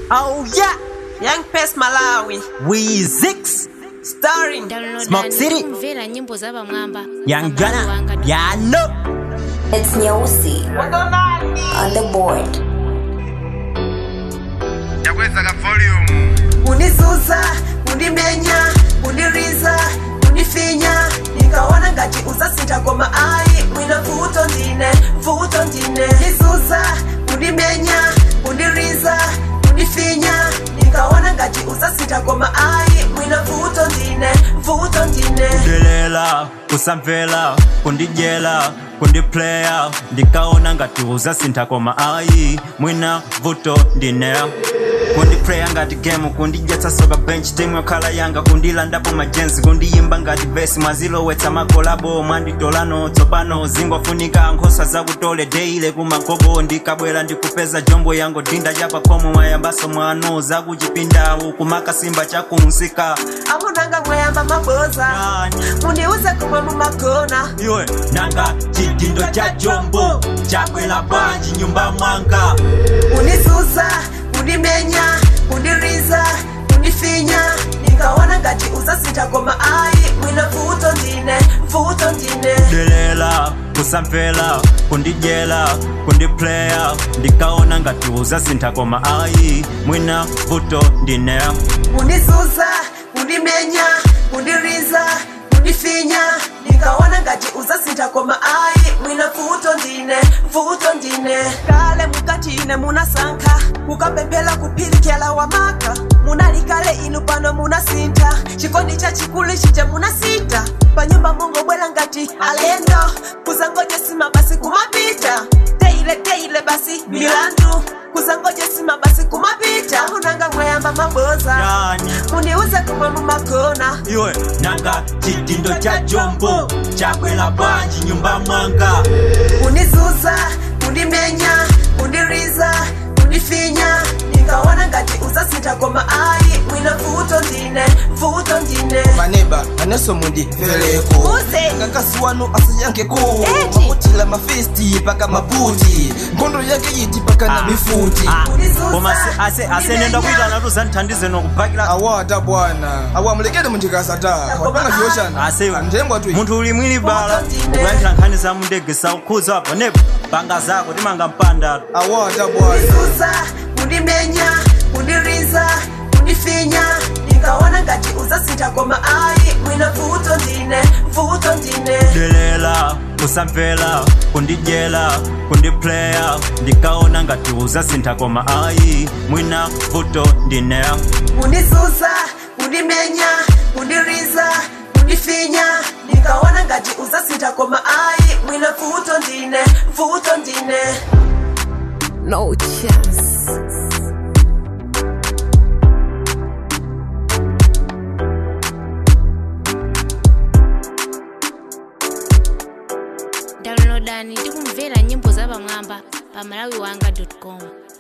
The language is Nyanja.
Oh yeah, Young Pest Malawi Weezix, starring Smoke City, kumvera nyimbo za pamwamba Young Gunna, Yano. It's Nyeusi on the board. yakweza ka volume unisusa undimenya undiriza undifinya nikaona ngati uzasintha koma ayi mwina vuto ndine vuto ndine ndisusa undimenya undiriza undifinya nikaona ngati uzasintha koma ayi mwina vuto ndine vuto ndine kundilela kusamvela kundidyela kundiplaya ndikaona ngati uzasintha koma ayi mwina vuto ndine kundiplaya ngati game kundidyetsa soka bench timu yokhala yanga kundilandapo majenzi kundiyimba ngati besi mwazilowetsa makolabo mwanditolano tsopano zingofunika nkhosa zakutole deile kumagogo ndikabwera ndikupeza jombo yango dinda chapakhomo mwayambaso mwano zakuchipindawu kumakasimba chakumsika amunanga mweyamba maboza mundiuze kumwe mumagona iwe nanga chidindo cha jombo chakwela bwanji nyumba mwanga unisusa undimenya undiriza undifinya nikaona ngati uzasintha koma ayi mwina vuto ndine vuto ndine delela kusamvela kundidyela kundiplaya ndikaona ngati uzasintha koma ayi mwina vuto ndine unisusa undimenya undiriza undifinya nikaona ngati uzasintha koma ayi mwina vuto ndine vuto ndine kale mukati ine munasankha kukapemphera kuphirikira wamaka munalikale inu pano munasintha chikondi chachikulu chije munasita panyumba mungobwera ngati alendo kuzangoje sima basi kumapita teile teile basi milandu kuzangoje sima basi kumapita unanga mweyamba maboza yani mundiuze kumwe mumagona iwe nanga chidindo cha jombo chakwela bwanji nyumba mwanga unisusa undimenya undiriza undifinya nikaona ngati uzasintha koma ayi mwina vuto ndine vuto ndine maneba aneso mundimveleko Uze. ngakasi wanu asiyankeko Eti. makutila mafesti paka mabuti nkhondo yake yiti paka na mifuti Ah, Unisusa, koma ase- ase- asenenda undimenya. kuita natu zandithandize nokupakira awata bwana awa mulekere mundikasata wapanga vyoshana asewe andengwa tu munthu uli mwini bala Ndine. kuyankhira nkhani za mundege saukhuza apo nepo panga zako timanga mpanda awata bwana unisusa undimenya undiriza undifinya nikaona ngati uzasintha koma ayi mwina vuto ndine vuto ndine delela kusamvela kundidyela kundiplaya ndikaona ngati uzasintha koma ayi mwina vuto ndine unisusa undimenya undiriza undifinya nikaona ngati uzasintha koma ayi mwina vuto ndine vuto ndine no chance downloadani ndi kumvera nyimbo za pamwamba pa malawiwanga com